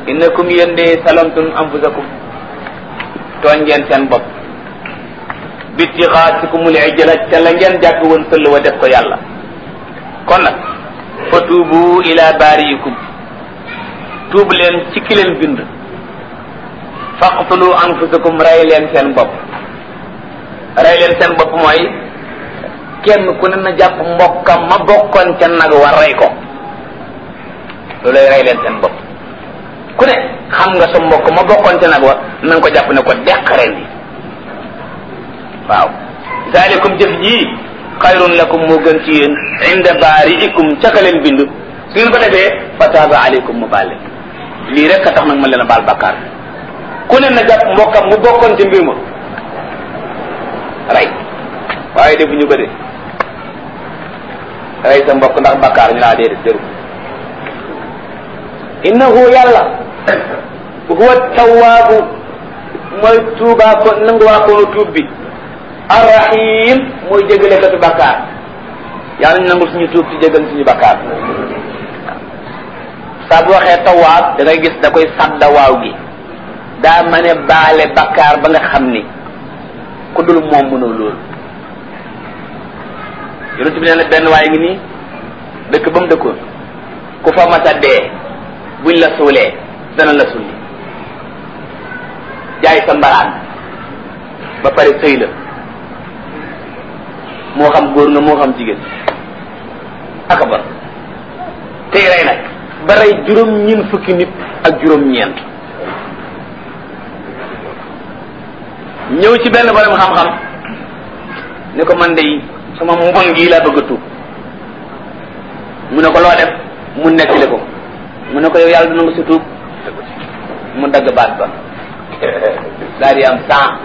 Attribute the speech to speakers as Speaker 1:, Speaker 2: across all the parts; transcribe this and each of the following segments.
Speaker 1: innakum yéen de salamtum anfusakum tooñ ngeen seen bopp bitixaasikumul ijla ca la ngeen jàpp woon sëll wa def ko yàlla kon nag fa tuubu ila baariikum tuub leen ci ki leen bind faqtulu anfusakum rey leen seen bopp rey leen seen bopp mooy kenn ku ne na jàpp mbokkam ma bokkoon ca nag war rey ko loolay rey leen seen bopp ku ne xam nga sa mbokk ma bokkoon ca nag wa na nga ko jàpp ne ko deq ren bi waaw zalikum jëf ji xayrun lakum moo gën ci yéen inda baariikum ca ka leen bind su ngeen ko defee fa taaba aleykum mu baal leen lii rek a tax nag ma leen a baal bakkaar ku ne na jàpp mbokkam mu bokkoon ca mbir ma rey waaye defuñu ko de rey sa mbokk ndax bakkaar ñu laa dee def jëru innahu yàlla huwa tawaabu mooy tuubaa ko nanguwaa koonu tuub bi arrahim mooy jégale katu bakkaar yàlla ñu nangul suñu tuub ci jégal suñu bakkaar saa bu waxee tawaab da ngay gis da koy sadda waaw gi daa ma ne baale bakkaar ba nga xam ni ku dul moom mënoo loolu yonent bi nee na benn waaye ngi nii dëkk ba mu dëkkoon ku fa masa dee buñ la suulee dana la sulli jaay sa mbaraan ba pare sëy la moo xam góor nga moo xam jigéen aka ba tey rey nag ba rey juróom ñeent fukki nit ak juróom ñeent ñëw ci benn borom xam-xam ni ko man de sama mbon gii laa bëgg a tuub mu ne ko loo def mu nettali ko mu ne ko yow yàlla dina nga si tuub mu dagg baat ba daal di am cent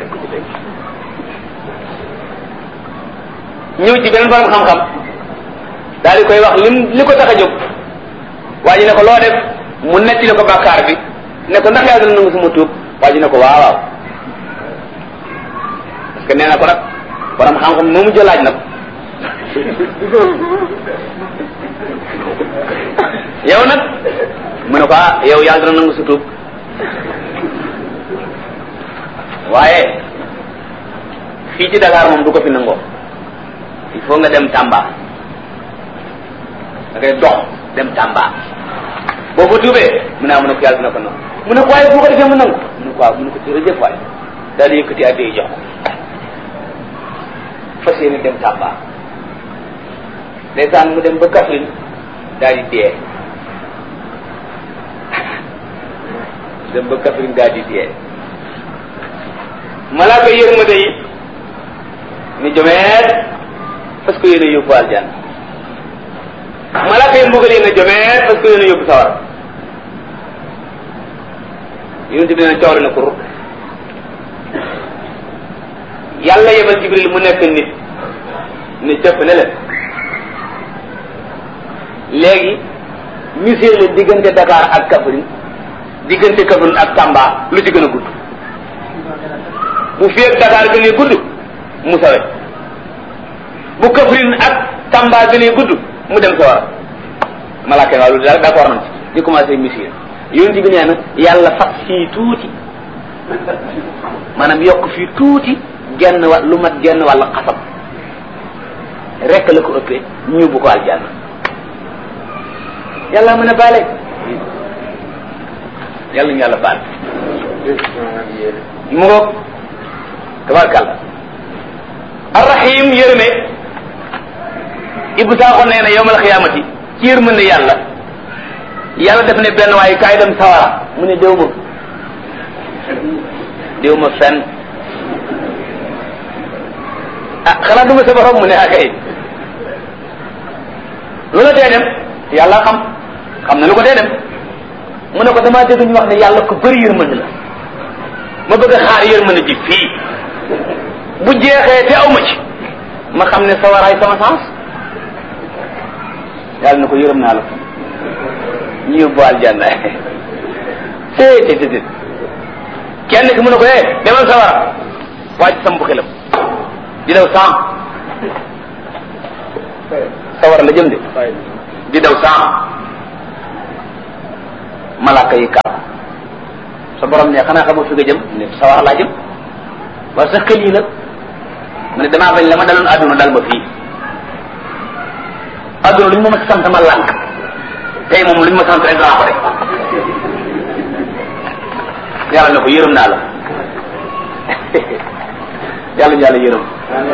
Speaker 1: ñëw ci beneen borom xam-xam daal di koy wax lim li ko tax a jóg waa ji ne ko loo def mu nettali ko bàkkaar bi ne ko ndax yàlla dina nangu suma tuub waa ji ne ko waaw waaw parce que nee na ko nag borom xam-xam moomu jëlaaj na ko yow nag mu ne ko ah yow yàlla dina nangu sa tuub waaye fii ci Dakar moom du ko fi nangoo il faut nga dem Tamba da ngay dox dem Tamba boo fa tuubee mu ne ah mu ne ko yàlla dina ko nangu mu ne ko waaye bu ko defee mu nangu mu ne ko waaw mu ne ko jërëjëf waay daal di yëkkati addi jox ko fas yéene dem Tamba ndeysaan mu dem ba Kaffrine daal di dee dem ba Kaffrine daal di dee malaaka yërmande yi ni jomeet parce que yéen a yóbbu aljanna malaaka yi mbugal yi ne jomeet parce que yéen a yóbbu sawar yonent bi ne coori na kur yàlla yebal jibril mu nekk nit ni cëpp ne leen léegi misir la diggante Dakar ak Kaffrine diggante Kaffrine ak Tamba lu ci gën a gudd bu fi ak Dakar gënee gudd mu sawe bu Kaffrine ak Tamba gënee gudd mu dem sa war malaaka waaw lu d'accord nañ ci di commencé misir yonent bi nee na yàlla fas fii tuuti maanaam yokk fii tuuti genn wa lu mat genn wàll xasab rek la ko ëppee ñu bu ko aljanna yàlla mën a baale yàlla ñu yàlla baal mu ngoog tabarkàlla arrahim yërëme ibu saaxo nee na yowmal xiyaamati ci yërmande yàlla yàlla def ne benn waaye kaay dem sawara mu ne déw ma déw ma fenn ah xanaa duma sa borom mu ne akay lu la tee dem yàlla xam xam na lu ko tee dem mu ne ko damaa dégg ñu wax ne yàlla ko bëri yërmande la ma bëgg a xaar yërmande ji fii bu jeexee te aw ma ci ma xam ne sawaraay sama sens yàlla na ko yërëm naa la ñu yóbbu aljanna té té té kenn ki mu ne ko eh demal sawara wàcc sam bu xelam di daw cent sawara la jëm de di daw cent malaka yi kaar sa borom ne xanaa xamoo fi nga jëm ne sawar laa jëm waaye sa xel yi nag mu ne damaa bañ la ma daloon àdduna dal ma fii àdduna lu ñu ma ma sant ma lànk tey moom lu ñu ma sant rek danaa ko def yàlla ne ko yërëm naa la yàlla ñu yàlla yërëm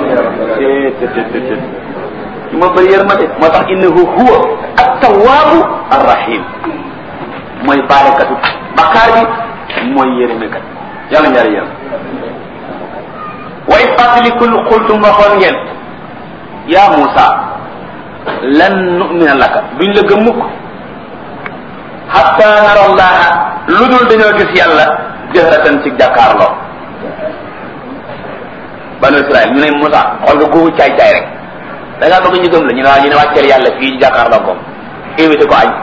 Speaker 1: ci ma bëri yërmande moo tax innahu huwa at-tawwabu ar-rahim mooy baalekatu bakkaar bi mooy yërëmekat yàlla ñu yàlla yërëm way fàttalikul xultum waxoon ngeen yaa Muusa lan nu'mina laka duñ la gëm mukk hatta nara allaha lu dul dañoo gis yàlla jëhratan ci jàkkaarloo banu Israël ñu ne Muusa xool nga googu caay caay rek da ngaa bëgg ñu gëm la ñu ne waa ñu ne wàcceel yàlla fii ci jàkkaarloo ko invité ko añ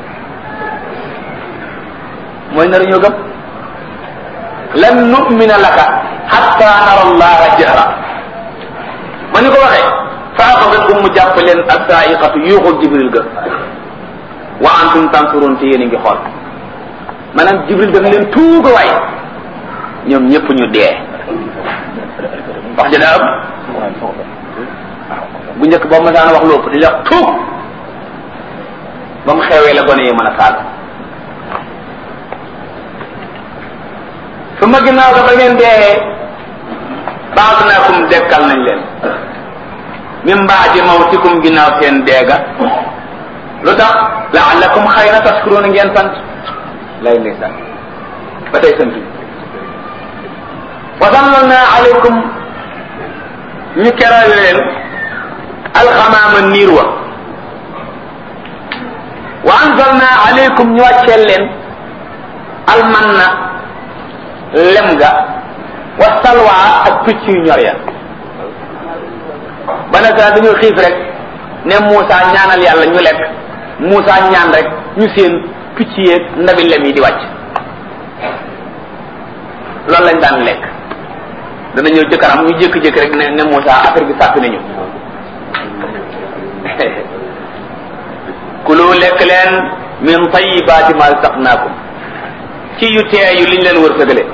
Speaker 1: mooy nar ñoo gëm lan nu'mina laka hatta nara allaha jahra ma ni ko waxee fa axadatkum mu jàpp leen assaiqatu yuuxul jibril ga wa antum tansuroon te yéen a ngi xool maanaam jibril daf leen tuuga waay ñoom ñëpp ñu dee wax ja daa am bu njëkk boo masaan wax lu ëpp di la tuug ba mu xewee la gone yi mën a saal su ma ginnaaw ga ba ngeen dee baas naakum dekkal nañ leen min baadi mawtikum ginnaaw seen deega lu tax laallakum xayra taskuruuna ngeen sant lay ndeysaan ba tey sant wa zallalna alaykum ñu keral leen alxamaama niir wa wa anzalna alaykum ñu wàcceel leen almanna lem ga wa salwa ak picc yu ñor ya ba nag dañoo xiif rek ne Moussa ñaanal yàlla ñu lekk Moussa ñaan rek ñu seen picc yeeg ndabi lem yi di wàcc loolu lañ daan lekk dana ñëw jëkkaram ñu jékki-jékki rek ne ne Moussa affaire bi sàppi nañu kulu lekk leen min tayibaati ma saqnaakum ci yu teeyu liñ leen wërsëgale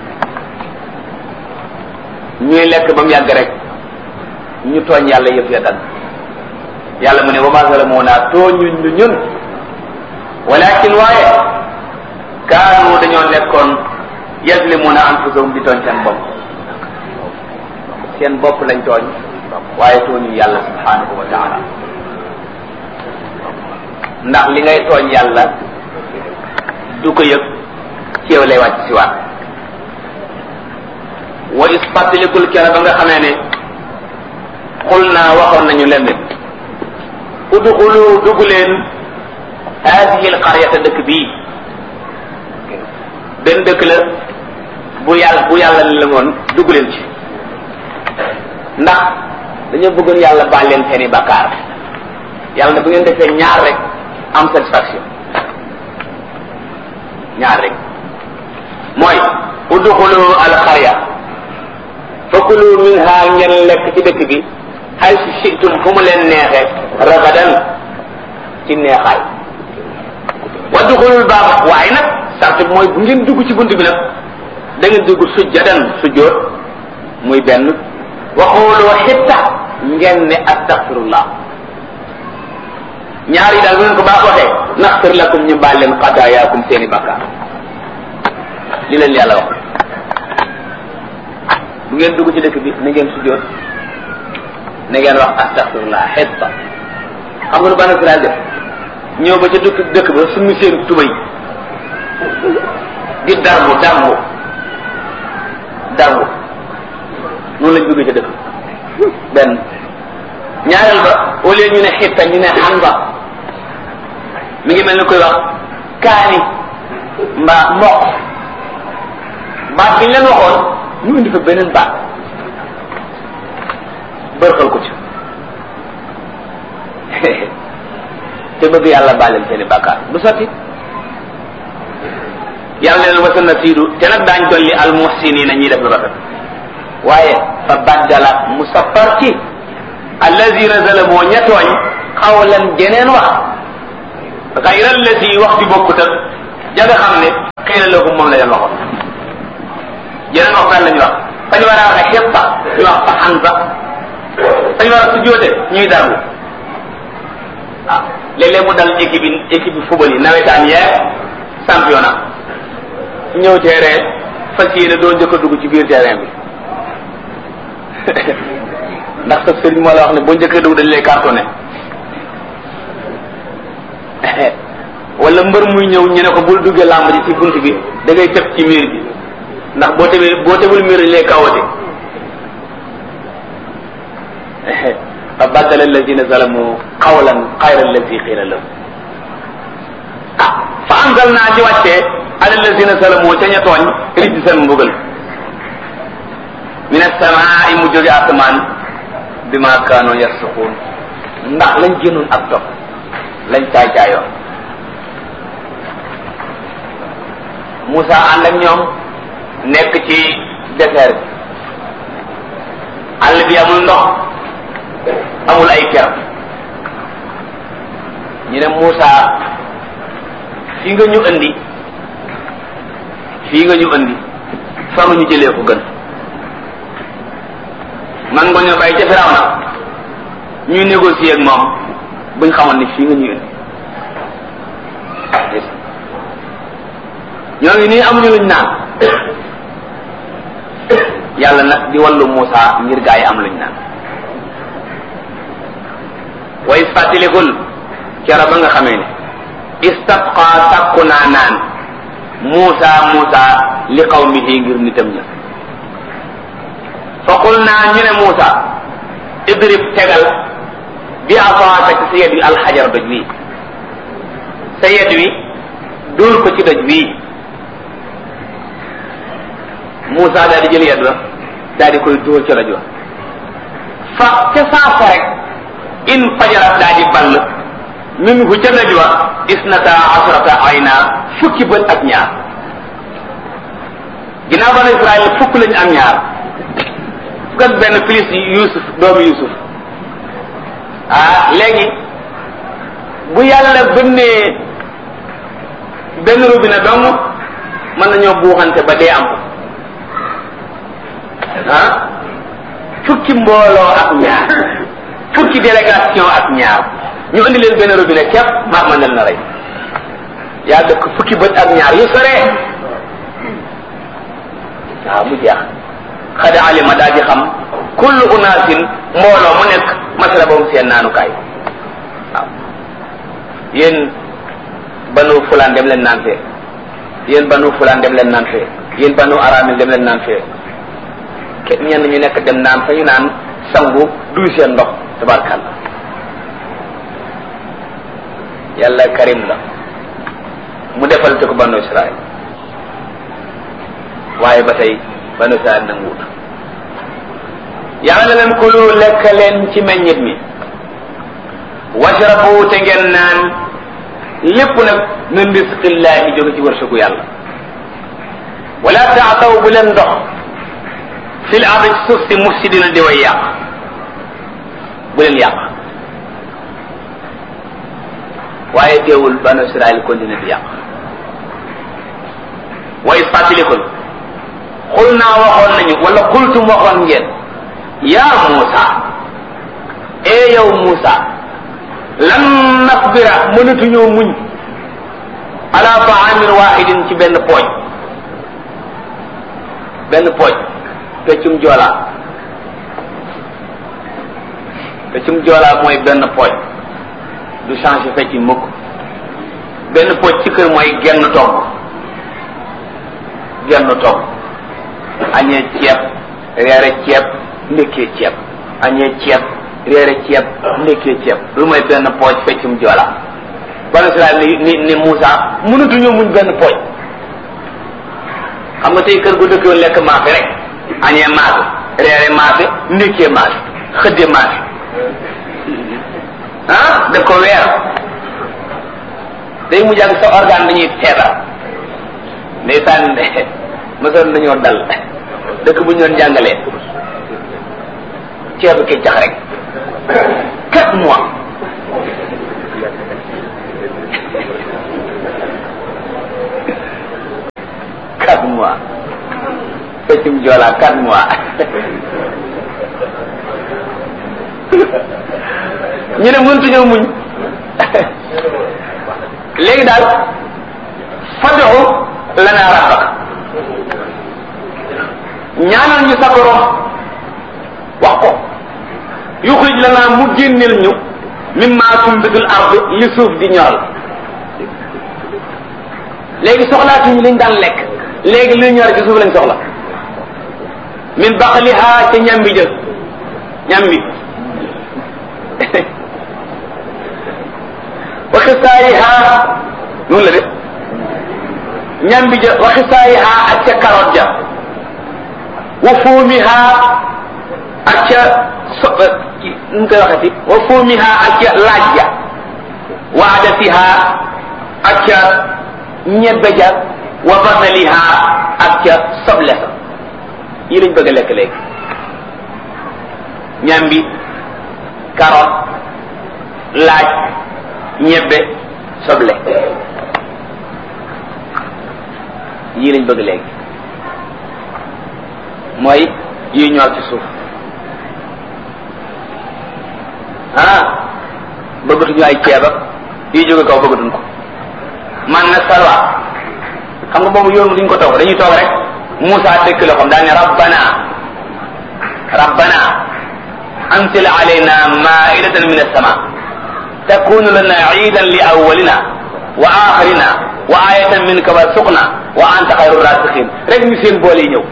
Speaker 1: ñuy lekk ba mu yàgg rek ñu tooñ yàlla yëf ya dal yàlla mu ne wa ma zalamuna tooñuñ ñu ñun walakin waaye kaanu dañoo nekkoon yazlimuna anfusahum di tooñ seen bopp seen bopp lañ tooñ waaye tooñu yàlla subhanahu wa taala ndax li ngay tooñ yàlla du ko yëg ci yow lay wàcc si waat wa is fàttalikul kera ba nga xamee ne xul naa waxoon nañu leen ne udxulu dugg leen haadihi alqaryata dëkk bii benn dëkk la bu yàlla bu yàlla la woon dugg leen ci ndax dañoo bëggoon yàlla baal leen seeni bakkaar yàlla ne bu ngeen defee ñaar rek am satisfaction ñaar rek mooy udxulu alqarya fakulu minha ngeen lekk ci dëkk bi hay si shitum fu mu leen neexee ragadan ci neexaay wadduxulul baaba waaye nag sart bi mooy bu ngeen dugg ci bunt bi nag da ngeen dugg sujjadan sujjóot muy benn waxooloo xitta ngeen ne astaxfirullah ñaar yi daal bu ngeen ko baax waxee naxfir lakum ñu baal leen xataayaakum seeni bakkaar li leen yàlla wax bu ngeen dugg ci dëkk bi na ngeen sujjóot na ngeen wax astaxfirullah xitta xam nga nu banu Israel def ñëw ba ca dëkk dëkk ba suñu seen tubay di darbu darbu darbu noonu lañ duggee ca dëkk benn ñaareel ba au lieu ñu ne xitta ñu ne xanba mi ngi mel ni koy wax kaani mbaa mboq baat bi ñu leen waxoon ñu indi fa beneen baat bërxal ko ci te bëgg yàlla bàlleen seeni bàkkaar du sotti yàlla leen wasa na siidu te nag daañ dolli al muhsinina ñiy def lu rafet waaye fa baddala mu sappar ci allazina zalamoo ña tooñ xawlan jeneen wax xayra allati wax bi bokkut ak ja nga xam ne xëy na lahum moom la leen waxoon yeneen wax benn la ñu wax fa ñu war a waxee xepp sax ñu wax fa xan sax fa ñu war a sujjóote ñuy darbu waaw léeg-léeg mu dal équipe yi équipe yi football yi nawetaan yeeg championnat ñëw terrain fas yéene doo njëkk a dugg ci biir terrain bi ndax sa sëriñ moo la wax ne boo njëkkee dugg dañ lay cartonné wala mbër muy ñëw ñu ne ko bul duggee làmb ji ci bunt bi da ngay tëb ci miir bi ndax boo tebee boo tebul miir dañ lay kawate fa baddala alladina zalamu qawlan xayra alladi qiila lahum ah fa anzal naa ci wàccee ala alladina zalamu ca ña tooñ rijji seen mbugal min asamaai mu jóge asamaan bi ma kaanoo yarsuquun ndax lañ génnoon ak topp lañ caay caayoon Moussa ànd ak ñoom nekk ci désert bi àll bi amul ndox amul ay ker ñu ne Moussa fii nga ñu andi fii nga ñu andi fa nga ñu jëlee ko gën man nga ñu bàyyi ca Firawna ñuy négocier ak moom buñ xamoon ni fii nga ñu indi ñoo ngi nii amuñu luñ naan yàlla nag di wallu Moussa ngir gaa yi am luñ naan way fàttalikul kera ba nga xamee ne istasqa sàkku naa naan Moussa Moussa li qawmihi ngir nitam ña fa qul naa ñu ne Moussa idrib tegal bi asaaka ci sa yet wi alxajar doj wi sa yet wi dóor ko ci doj wi Moussa daal di jël yet wa daal di koy dóor ci rajo fa ca saasa rek in fajarat daal di ball min hu ca doj wa isnata asrata ayna fukki bët ak ñaar ginnaaw banu Israël fukk lañu am ñaar fukk ak benn plus Yusuf doomu Yusuf ah léegi bu yàlla bënnee benn robinet dong mën nañoo buuxante ba dee am ah fukki mbooloo ak ñaar fukki délégation ak ñaar ñu indi leen benn robinet képp maa ma nel na rey yaa dëkk fukki bët ak ñaar yu sore waaw mu jeex xada alima daa di xam kullu unaasin mbooloo mu nekk masala boobu seen naanukaay waaw yéen banu fulaan dem leen naan fee yéen banu fulaan dem leen naan fee yéen banu aramil dem leen naan fee ke ñenn ñu nekk dem naan fa ñu naan sangu duy seen ndox tabarkàlla yàlla karim la mu defal te ko banu israel waaye ba tey banu israel nanguwut yàlla na leen kulu lekk leen ci meññit mi washrabu te ngeen naan lépp nag min risqillahi jóge ci wërsëgu yàlla wala taataw bu leen ndox fil ardi ci suuf si mufsidina di way yàq bu leen yàq waaye teewul banu israel continue di yàq wa is fàttalikul xul naa waxoon nañu wala xultum waxoon ngeen yaa Muusa ee yow Muusa lan nasbira mënatuñoo muñ ala taamin waxidin ci benn pooj benn pooj peccum joolaa peccum joolaa mooy benn pooj du changé fecc mukk benn pooj ci kër mooy genn togg genn togg añee ceeb reere ceeb ndekkee ceeb añee ceeb réere ceeb ndekkee ceeb lu mooy benn pooj feccum joola banu Israel ni ni ni Moussa mënatuñoo muñ benn pooj xam nga tey kër gu dëkkoon lekk maafe rek añee maafe réere maafe ndekkee maafe xëdde maafe ah daf ko weer day mujj ak sa organe dañuy feebar ndeysaan mosoon nañoo dal dëkk bu ñu doon jàngalee ceebu keccax rek quatre mois quatre mois feccum joolaa quatre mois ñu ne mëntuñoo muñ léegi daal fad'u lana rabbak ñaanal ñu sa borom wax ko yuxrij lana mu génneel ñu mimma tumbitul ard li suuf di ñoral léegi soxlaatuñu liñ daan lekk léegi luy ñor ci suuf lañ soxla min baqliha ca ñambi jël ñambi wa xisaayiha noonu la de ñambi ja wa xisaayiha ak ca carotte ja wa fuumiha ak ca so nu koy waxati wa fuumiha ak ca laaj ja wa adatiha ak ca ñebbe ja wa basaliha ak ca soble sa yi lañ bëgg a lekk léegi ñambi carotte laaj ñebbe soble yii lañ bëgg léegi mooy yi ñor ci suuf ah bëggatuñu ay ceeb ak yi jóge kaw bëggatuñ ko man na salwa xam nga boobu yoon duñ ko toog dañuy toog rek Moussa dëkk la xam daal ne rabbana rabbana anzil alayna maidatan min as-sama takunu lana iidan li awwalina wa axirina wa ayatan minka warzuqna wa anta xayru rasiqin rek ñu seen boole yi ñëw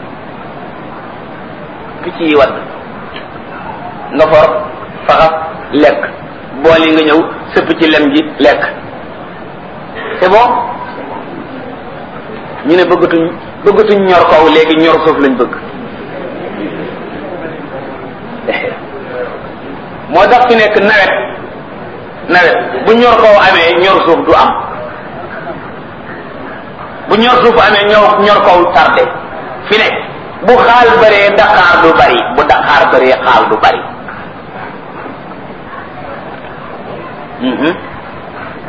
Speaker 1: picc yi wadd nga for faxas lekk bool yi nga ñëw sëpp ci lem ji lekk c'est bon ñu ne bëggatuñ bëggatuñ ñor kaw léegi ñor suuf lañ bëgg moo tax fi nekk nawet nawet bu ñor kaw amee ñor suuf du am bu ñor suuf amee ñor ñor kaw tardé fi ne bu xaal bëree daqaar du bari bu daqaar bëree xaal du bari